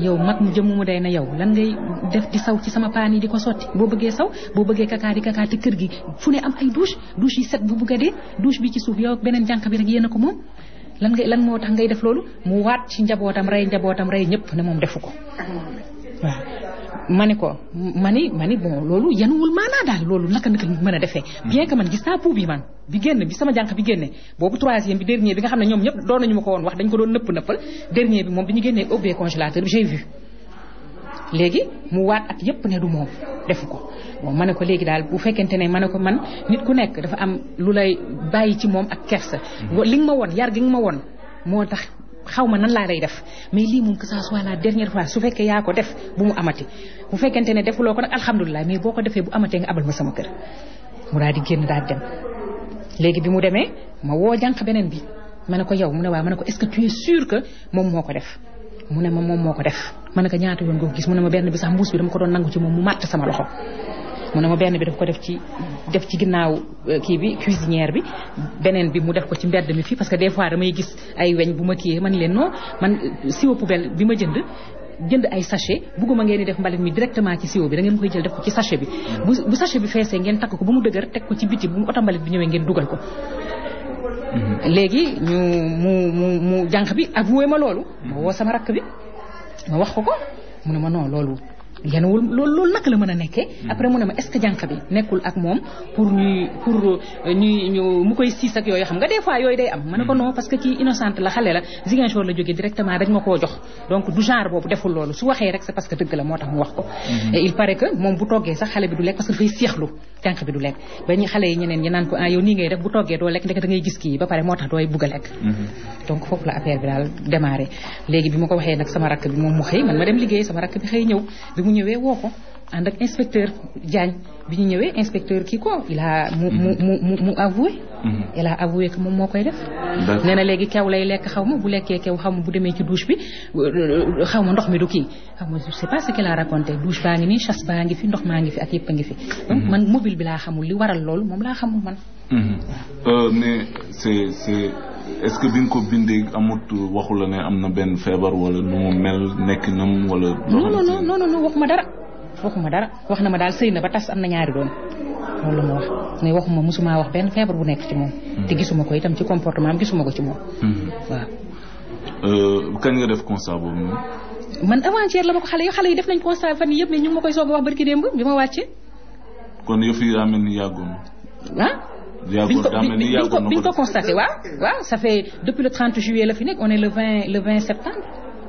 yow mag mu jëmm mu day na yow lan ngay def di saw ci sama paan yi di ko sotti boo bëggee saw boo bëggee kakaa di kakaa te kër gi fu ne am ay douche douche yi set bu bugg a dee douche bi ci suuf yow ak beneen jànq bi rek yéen a ko moom lan ngay lan moo tax ngay def loolu mu waat ci njabootam rey njabootam rey ñëpp ne moom defu ko waaw ma ni ko ma ni ma ni bon loolu yanuwul maanaa daal loolu naka naka mën a defee bien que man gis naa pou bi man bi génn bi sama jànq bi génne boobu troisième bi dernier bi nga xam ne ñoom ñëpp doon nañu ma ko woon wax dañ ko doon nëpp nëppal dernier bi moom bi ñu génnee ubbee congélateur bi j'ai vu léegi mu waat ak yëpp ne du moom defu ko bon ma ne ko léegi daal bu fekkente ne ma ne ko man nit ku nekk dafa am lu lay bàyyi ci moom ak kersa li nga ma woon yar gi nga ma woon moo tax xaw ma nan laa lay def mais lii moom que ça soit la dernière fois su fekkee yaa ko def bu mu amati bu fekkente ne defuloo ko nag alhamdulilah mais boo ko defee bu amatee nga abal ma sama kër mu daal di génn daal dem léegi bi mu demee ma woo jànq beneen bi ma ne ko yow mu ne waaw ma ne ko est-ce que tu es sûr que moom moo ko def mu ne ma moom moo ko def ma ne ko ñaata yoon nga ko gis mu ne ma benn bi sax mbuus bi dama ko doon nangu ci moom mu màtt sama loxo mu ne ma benn bi daf ko def ci def ci ginnaaw kii bi cuisinière bi beneen bi mu def ko ci mbedd mi fii parce que des fois damay gis ay weñ bu ma kiyee man leen non man siwo poubelle bi ma jënd jënd ay sachet bugguma ngeen di def mbalit mi directement ci siwo bi da ngeen koy jël def ko ci sachet bi bu bu sachet bi feesee ngeen takk ko ba mu dëgër teg ko ci biti bu mu oto mbalit bi ñëwee ngeen dugal ko léegi ñu mu mu mu jànq bi avoué ma loolu ma woo sama rakk bi ma wax ko ko mu ne ma non loolu yenuwul loolu loolu naka la mën a nekkee après mu ne ma est-ce que jànq bi nekkul ak moom pour ñuy pour ñuy ñu mu koy siis ak yooyu xam nga des fois yooyu day am ma ne ko non parce que kii innocente la xale la Ziguinchor la jógee directement dañ ma koo jox donc du genre boobu deful loolu su waxee rek c'est parce que dëgg la moo tax mu wax ko et il paraît que moom bu toggee sax xale bi du lekk parce que dafay seexlu jànq bi du lekk ba ñu xale yi ñeneen ñi naan ko ah yow nii ngay def bu toggee doo lekk ndeke da ngay gis kii ba pare moo tax dooy bugg a lekk donc foofu la affaire bi daal démarré léegi bi ma ko waxee nag sama rakk bi moom mu xëy man ma dem liggéey sama rakk bi xëy ñëw bi mu ñëwee woo ko ànd ak inspecteur Diagne bi ñu ñëwee inspecteur kii ko il a mu mu mu mu mu avoué il a avoué que moom moo koy def nee na léegi kew lay lekk xaw ma bu lekkee kew xaw ma bu demee ci douche bi xaw ma ndox mi du kii xaw ma je sais pas ce qu'il a raconté douche baa ngi nii chasse baa ngi fi ndox maa ngi fi ak yëpp a ngi fi donc man mobile bi laa xamul li waral loolu moom laa xamul man mais c'est c'est est-ce que bi nga ko bindee amut waxu la ne am na benn feebar wala nu mu mel nekk nam wala non non non non non waxuma dara waxuma dara wax na ma daal sëy na ba tas am na ñaari doom loolu la ma wax mais waxuma mosuma wax benn feebar bu nekk ci moom te gisuma ko itam ci comportement am gisuma ko ci moom waaw kañ nga def constat boobu moom man avant-hier la ma ko xale yi xale yi def nañ constat fan yi yëpp mais ñu ngi ma koy soog a wax barki démb bi ma wàccee kon yëf yi daa mel ni yàggoon ah yàggoon daa mel ni yàggoon bi ñu ko constaté waaw waaw ça fait depuis le 30 juillet la fi nekk on est le 20 le 20 septembre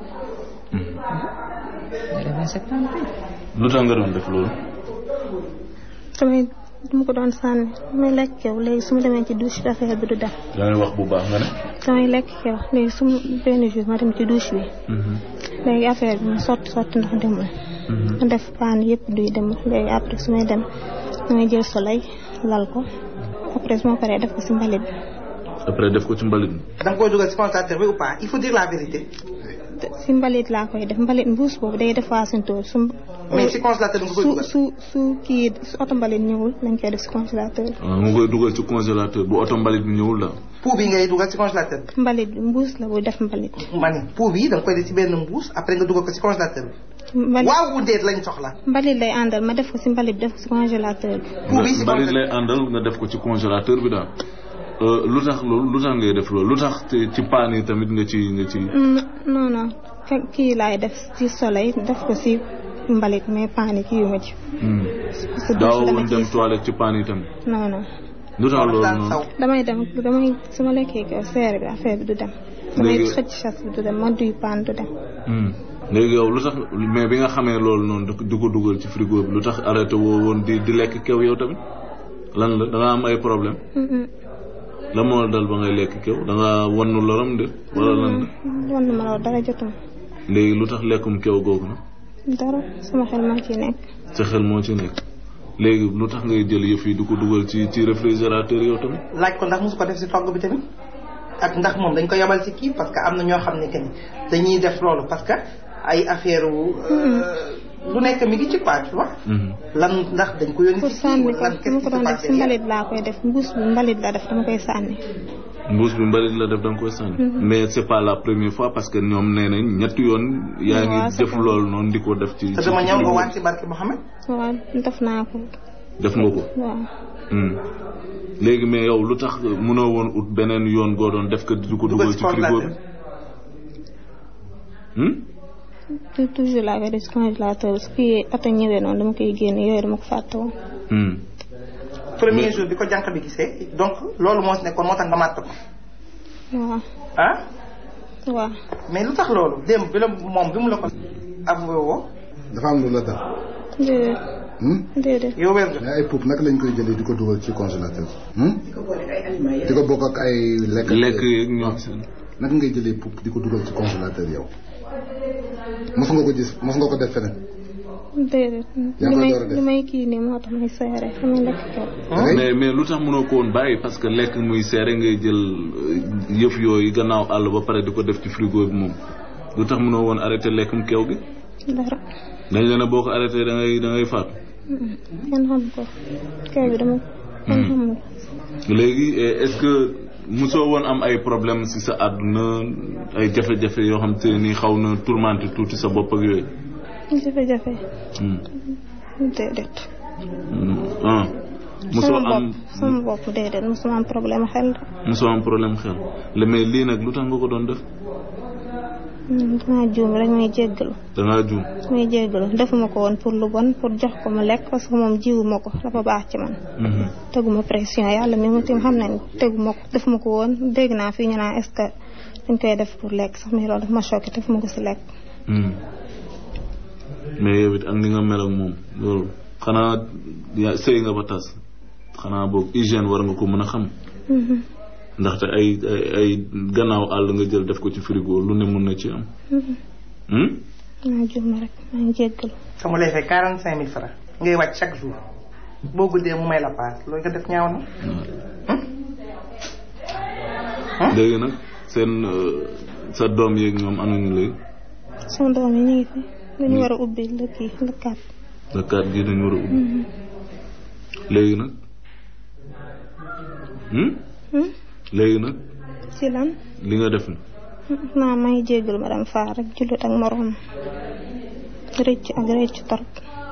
le 20 septembre lu tax nga doon def loolu damay dama ko doon sànni damay lekk kew léegi su ma demee ci douche bi affaire bi du dem dangay wax bu baax nga ne damay lekk kew léegi su ma benn jour ma dem ci douche bi léegi affaire bi ma sotti sotti ndox demul ma def paan yëpp duy demul léegi après su may dem damay jël soleil lal ko après su ma paree def ko si mbalit bi après def ko ci mbalit bi da nga koy dugal ci congélateur bi ou pas il faut dire la vérité si mbalit laa koy def mbalit mbuus boobu day def waasintóor su mais ci congélateur bi nga koy su dugal su su kii su oto mbalit ñëwul lañ koy def si congélateur bi waaw nga koy dugal ci congélateur bu oto mbalit bi ñëwul daal pou bi ngay dugal ci congélateur bi mbalit bi mbuus la bu def mbalit ma ne pou bi da nga koy def ci benn mbuus après nga dugal ko ci congélateur bi mbalit waaw bu déet lañ soxla mbalit lay àndal ma def ko si mbalit bi def ko si congélateur bi pou bi ci mbalit lay àndal nga def ko ci congélateur bi daal lu tax loolu lu tax ngay def loolu lu tax ci paan yi tamit nga ci nga ci non non kii laay def ci soleil def ko si mbalit mais paan yi kii yu ma ci parce que daaw douche dama woon dem ci toilette ci paan yi tamit non non lu tax loolu daan noonu saw damay dem damay su ma lekkee ko seere bi affaire bi du dem damay Léegi- xëcc chasse bi du dem ma duy paan du dem Hmm. léegi yow lu tax mais bi nga xamee loolu noonu di di ko dugal ci frigo bi lu tax arrêté woo woon di di lekk kew yow tamit lan la da nga am ay problème Mm-mm. la moo dal ba ngay lekk kew da nga wannu loram de wala lan la wan ma loolu dara jotum léegi lu tax lekkum kew googu na dara sama xel maa ciy nekk sa xel moo ci nekk léegi lu tax ngay jël yëf yi di ko dugal ci ci réfrigérateur yow tamit laaj ko ndax mosu ko def ci togg bi tamit ak ndax moom dañ ko yabal ci kii parce que am na ñoo xam ne que ni dañuy def loolu parce que ay affaire wu lu nekk mi ngi ci quoi tu vois Mhm. lan ndax dañ ko yónni pour ci kii sànni wala ko lan su qu'est-ce ma qui ko se doon def passe si mbalit laa koy def mbuus bi mbalit la def dama koy sànni mbuus bi mbalit la def da nga koy sànni. mais c'est pas la première fois parce que ñoom nee nañ ñetti yoon. yaa waaw ngi c'est def ça. loolu noonu di ko def ci. te ci dama ñëw nga frigo waat ci barke Mouhamed. waaw def naa ko def nga ko. waaw Hmm. léegi mais yow lu tax mënoo woon ut beneen yoon goo doon def ko di ko dugal ci frigo bi. Hmm? te toujours laa koy def si congélateur su kii oto ñëwee noonu dama koy génne yooyu dama ko fàtte woon Hmm. premier Mais- jour bi ko jànq bi gisee donc loolu moo si nekkoon moo tax nga màtt ko waaw ah waaw mais lu tax loolu démb bi la moom bi mu la ko avoué woo dafa am lu la dal. déedéet Hmm? déedéet yow wér nga mais ay pup naka lañ koy jëlee di ko dugal ci congélateur. Hmm? di ko bokk ak ay lekk. lekk yeeg ñoom seen. naka ngay jëlee pup di ko dugal ci congélateur yow. mos nga ko gis mos nga ko def feneen. déedéet yaa li koy may door a def. li may kii nii moo tax may seere xam nga lekk ko da ngay mais mais lu tax mënoo ko woon bàyyi parce que lekk muy seere ngay jël euh, yëf yooyu gannaaw àll ba pare di ko def ci frigo bi moom lu tax mënoo woon arrêté lekkum keew gi dara dañ leen a boo ko arrêté da ngay da ngay faatu kenn xam ko kër bi dama kenn xamul léegi eh, est-ce que mosoo woon am ay problème si sa àdduna ay jafe-jafe yoo xam te ni xaw na tourmenté tuuti sa bopp ak yooyu jafe-jafe Hmm. déedéet Hmm. ah mosoo sama am bopp sama bopp déedéet mosuma am problème xel de mosoo am problème xel le mais lii nag lu tax nga ko doon def Hmm, damaa juum rek may jéggalu da ngaa juum may jéggalu defuma ko woon pour lu bon pour jox ko mu lekk parce que moom jiwuma ko dafa baax ci man Mhm. teguma pression yàlla mi mu tim xam nañ teguma ko defuma ko woon dégg naa fii ñu naan est-ce que dañ koy def pour lekk sax mais loolu daf ma choqué defuma ko si lekk Hmm. mais yow it ak ni nga mel ak moom loolu xanaa yaa sëy nga ba tas xanaa boog hygiène war nga ko mën a xam Mhm, ndaxte ay ay ay gannaaw àll nga jël def ko ci frigo lu ne mun na ci am. mhm. Hmm? maa juum rek maa ngi jéggalu te mu lay fay quarante cinq mille francs ngay wàcc chaque jour boo guddee mu may la paas loolu nga def ñaaw na léegi nag seen euh, sa doom yeeg ñoom anuñu léegi sama doom yi ñu ngi fi dañu war a ubbi la kii la kat le cadre gi dañu war a ubbi léegi nag hmm? Hmm? léegi nag ci lan li nga def ni naa maa ngi jéggalu madame Fall rek jullit ak moroom rëcc ak rëcc torop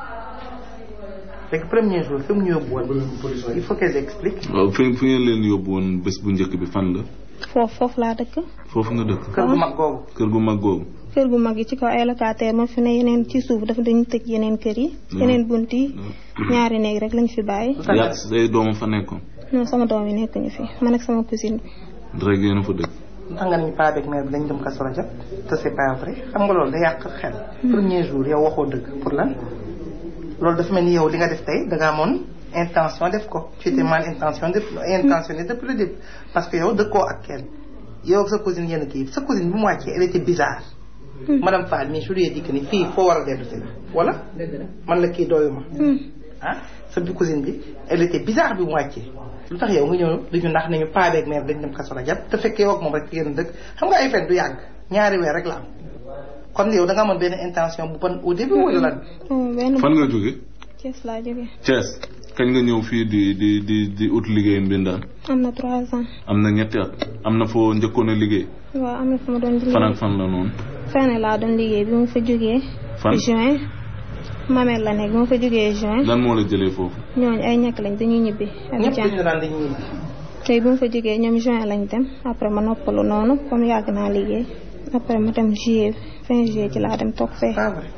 léegi premier jour fi mu ñu yóbbu woon il faut qu'elle explique waaw fi fi ngeen leen yóbbu woon bés bu njëkk bi fan la foofu foofu laa dëkk foofu nga dëkk kër gu mag googu kër gu mag googu kër gu mag yi ci kaw ay locataire ma fi ne yeneen ci suuf dafa dañu tëj yeneen kër yi yeneen bunt yi ñaari néeg rek lañ fi bàyyi yaa say doomam fa nekkoon non sama doom yi nekkuñu fi man ak sama cousine bi rek yéen a fa dëkk ndax nga nañu paa beeg mère bi dañ dem kaso rajab te c'est pas vrai xam nga loolu da yàq xel premier jour yow waxoo dëgg pour lan loolu dafa mel ni yow li nga def tey da nga amoon intention def ko tu étais mal intention def intentionné depuis le début parce que yow dëkkoo ak kenn yow ak sa cousine yenn kii sa cousine bi mu wàccee elle était bizarre madame Fall mais je lui ai dit que ni fii foo war a dellu si la wala man la kii doyuma ah sa bi cousine bi elle était bizarre bi mu wàccee lu tax yow nga ñëw dañu ndax nañu paa beeg mère dañ dem kaso la jàpp te fekk yow ak moom rek yéen dëkk xam nga ay fen du yàgg ñaari weer rek la am kon yow da nga amoon benn intention bu bon au début wala lan Oh, benn fan nga jóge Thiès laa jógee Thiès kañ nga ñëw fii di di di di ut liggéey mbindaan am na trois ans am na ñetti at am na foo njëkkoon a liggéey waaw am na fu ma doon fan ak liggéey fan la noonu fenn laa doon liggéey bi ma fa jógee fan juin mamel la nekk bi ma fa jógee juin lan moo la jëlee foofu ñooñu ay ñàkk lañ dañuy ñibbi ñëpp Abidjan dañu daan dañuy ñibbi tey bi ma fa jógee ñoom juin lañ dem après ma noppalu noonu comme yàgg naa liggéey après ma dem juillet fin juillet ci laa dem toog fee pas vrai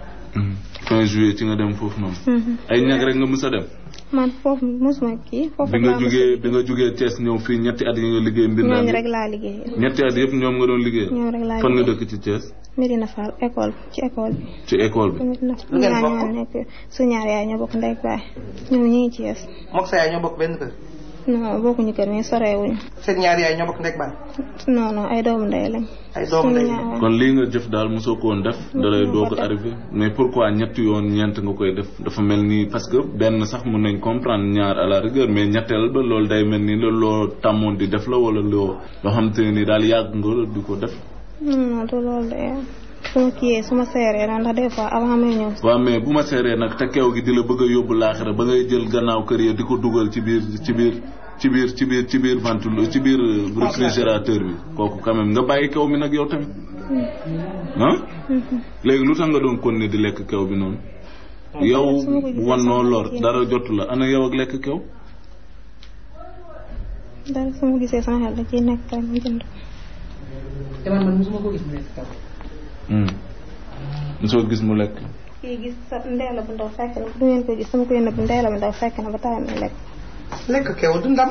fin juillet ci nga dem foofu noonu Mhm. ay ñag rek nga mës a dem man foofu mosuma kii foofu bi nga laa mos a jógee bi nga jógee Thiès ñëw fii ñetti at yi nga liggéey mbindaan ñooñu yëpp rek laa liggéey ñetti at yëpp ñoom nga doon liggéey ñoom rek laa fan nga liggéey dëkk ci Thiès Medina Fall école ci école bi ci école bi Medina Lu ngeen ñaar bokk? ñoo nekk su ñaar yaay ñoo bokk ndey ak baay ñoom ñu ngi ci yes mook sa yaay ñoo bokk benn kër non bokkuñu kër mais sorewuñu seen ñaari yaay ñoo bokk ndek baay non non ay doomu ndey lañ ay doomu suñu ndey ñaar kon lii nga jëf daal mosoo ko woon def da lay Mosuma doog ko a def. arrivé mais pourquoi ñetti yoon ñeent nga koy def dafa mel ni parce que benn sax mun nañ comprendre ñaar à la rigueur mais ñetteel ba loolu day mel ni la loo tàmmoon di def la wala loo loo xam te ni daal yàgg nga di ko def non non du loolu de su ma kiyee su ma seeree noonu ndax des fois avant may ñëw waaw mais bu ma seeree nag te keew gi di la bëgg a yóbbu laaxira ba ngay jël gannaaw kër ya di ko dugal ci biir ci biir ci biir ci biir ci biir ventilo ci biir réfrigérateur bi kooku quand même nga bàyyi kew mi nag yow tamit ah léegi lu tax nga doon continuer di lekk kew bi noonu yow wannoo lor dara jotu la ana yow ak lekk kew dara su ma gisee sama xel da ciy nekk kay ma jënd te man man mosuma ko gis mu lekk kaw mosoo gis mu lekk kii gis sa ndeela bu ndaw fekk na du ngeen ko gis sama koy nëbb ndeela bu ndaw fekk na ba taay na lekk lekk kew du ndam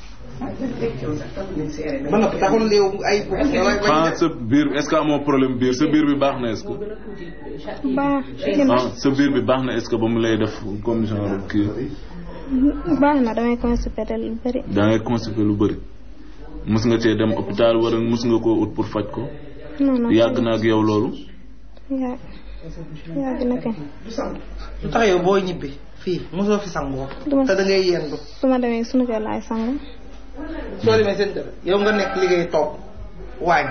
ba noppi taxul léew ay ah sa biir est-ce que amoo problème biir sa biir bi baax na est-ce que baax gën ah sa biir bi baax na est-ce que ba mu lay def comme genre kii baax na damay constipé lu bëri da ngay constipé lu bëri mus nga cee dem hôpital wala mus nga koo ut pour faj ko non non yàgg na ak yow loolu yàgg yàgg na kañ lu tax yow boo ñibbi fii mosoo fi sangoo Duma- te da ngay yendu su ma demee sunu kër laay sangu soo demee seen kër yow nga nekk liggéey toog waañ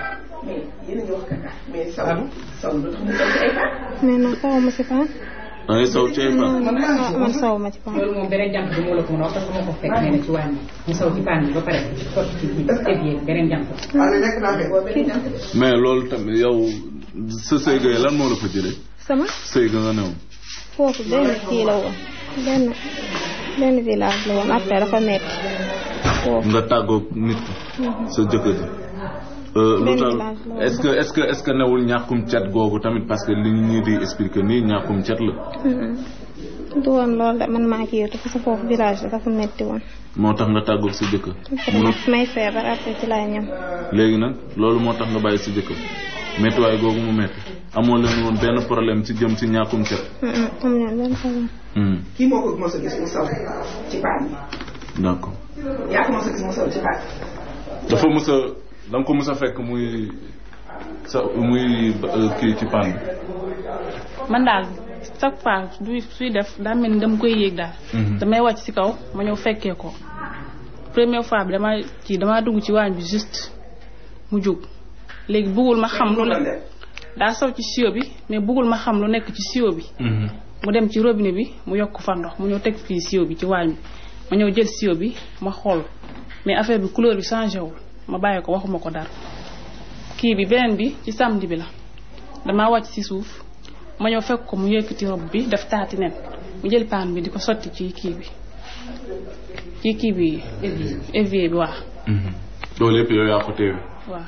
allo mais non saw ma ci paan da ngay saw cee fa man man saw ma ci paan loolu moom beneen jànk bi moo la ko mën a wax parce que moo ko fekk nee na ci wàññi mu saw ci paan bi ba pare sotti ci biir évier beneen jànk waaye lekk naa fekk mais loolu tamit yow sa sëy ga lan moo la fa jëlee sama sëy ga nga newoon foofu benn kii la woon benn benn village la woon après dafa metti foofu nga tàggoog nit ki sa jëkkër ji Euh, lu Benn tax village la woon. est-ce que est-ce que est-ce que newul ñàkkum cet googu tamit parce que li ñi di expliquer nii ñàkkum cet la du woon loolu de man maa kii parce que foofu village la dafa metti woon moo tax nga tàggoog sa jëkkër après ma- may feebar après ci laay ñëw léegi nag loolu moo tax nga bàyyi sa jëkkër méttiwaay googu mu métti amoo leen woon benn problème ci jëm ci ñàkkum cet am ñoon benn problème Hmm, kii moo ko mos a gis mu saw ci paan d'accord bi yaa ko mos a gis mu saw ci paan dafa mës a da nga ko mës a fekk muy sa muy euh, kii ci paan man daal chaque fois du suy def daa mel ni dama koy yéeg daal. Mhm. damay wàcc ci kaw ma ñëw fekkee ko première fois bi dama ci damaa dugg ci waañ bi juste mu jóg léegi bëggul ma xam lu ne daa saw ci siyo bi mais bëggul ma xam lu nekk ci siyo bi Mhm. mu dem ci robinet bi mu yokk fa ndox mu ñëw teg fii siyo bi ci waañ bi ma ñëw jël siyo bi ma xool mais affaire bi couleur bi changé wul ma bàyyi ko waxuma ko dara kii bi beneen bi ci samedi bi la damaa wàcc ci suuf ma ñëw fekk ko mu yëkkati rob bi def taati nen mu jël paan bi di ko sotti ci kii bi ci kii bi évier bi waa Mhm. loolu yëpp yow yaa ko teewe waa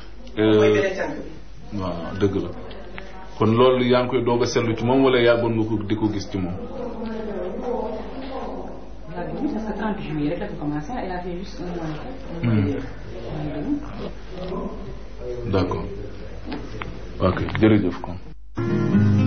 waaw dëgg la kon loolu yaa ngi koy doog a seetlu ci moom wala yàggoon nga ko di ko gis ci moom parce que 30 juillet rek dafa commencé elle a fait juste un mois. Mhm. d'accord ok jërëjëf kon